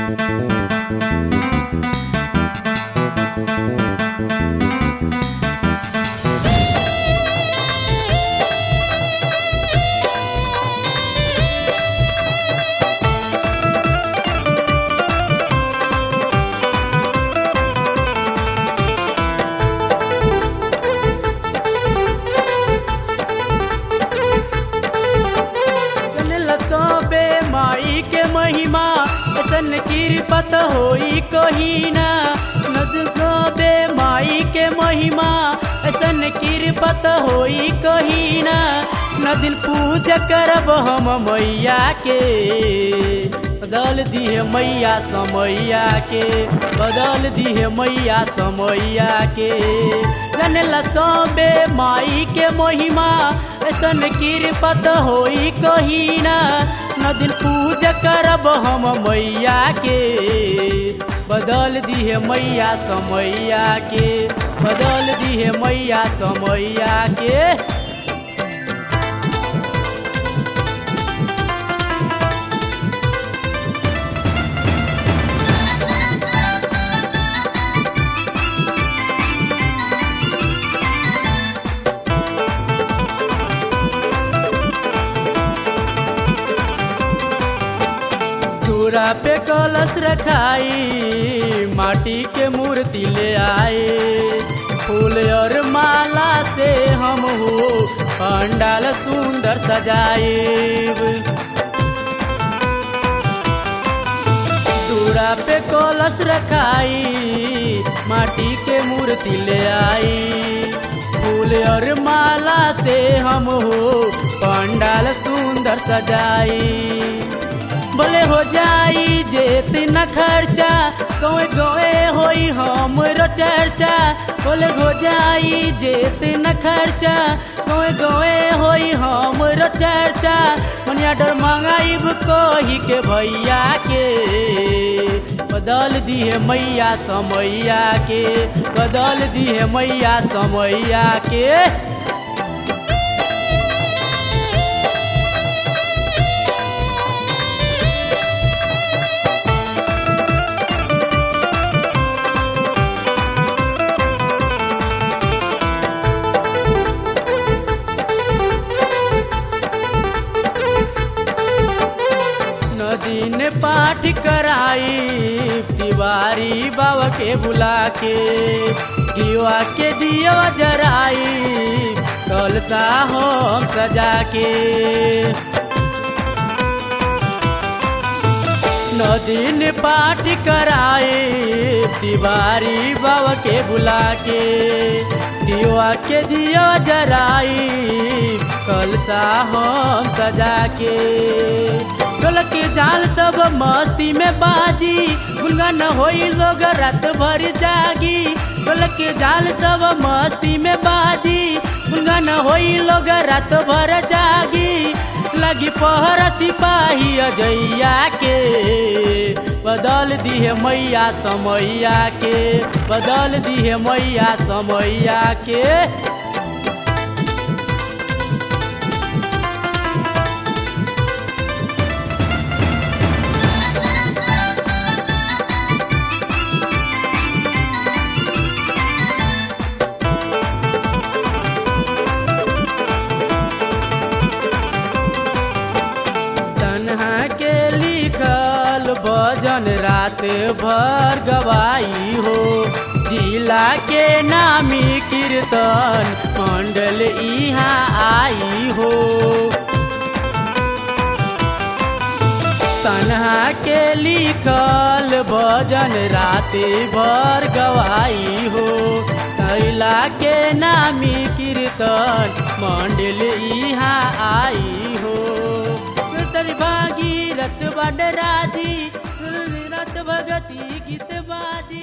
लसोबे माई के महिमा ऐसन कृपत होई कहीं ना नद गोबे माई के महिमा ऐसन कृपत होई कहीं ना न दिन पूजा करब हम मैया के बदल दिहे मैया समैया के बदल दिहे मैया समैया के जनला सोबे माई के महिमा ऐसन कृपत होई कहीं ना न दिन पूजा करब हम मैया के बदल दिहे मैया समैया के बदल दिहे मैया समैया के चूड़ा पे कलश रखाई माटी के मूर्ति ले आए फूल और माला से हम हो पंडाल सुंदर सजाए चूड़ा पे कलश रखाई माटी के मूर्ति ले आई फूल और माला से हम हो पंडाल सुंदर सजाई बोले हो जाई जेत न खर्चा गए गए होई हमरो चर्चा बोले हो जाई जेत न खर्चा गए गए होई हमरो चर्चा मनिया डर मंगाइब कही के भैया के बदल दिहे मैया समैया के बदल दिहे मैया समैया के नदी ने पाठ कराई तिवारी बाबा के बुला के दिवा के दिया जराई कलसा हम सजा के नदी ने पाठ कराए तिवारी बाबा के बुला के दिवा के दिया जराई कलसा हम सजा के ढोलक के जाल सब मस्ती में बाजी गुनगन होई लोग रात भर जागी ढोलक के जाल सब मस्ती में बाजी गुनगन होई लोग रात भर जागी लगी पहर सिपाही अजैया के बदल दिहे मैया समैया के बदल दिहे मैया समैया के तन्हा के लिखल भजन रात भर गवाई हो जिला के नामी कीर्तन मंडल यहाँ आई हो तन्हा के लिखल भजन रात भर गवाई हो कैला के नामी कीर्तन मंडल यहाँ आई हो तरी भागी रत बड राजी रत भगती गीत बाजी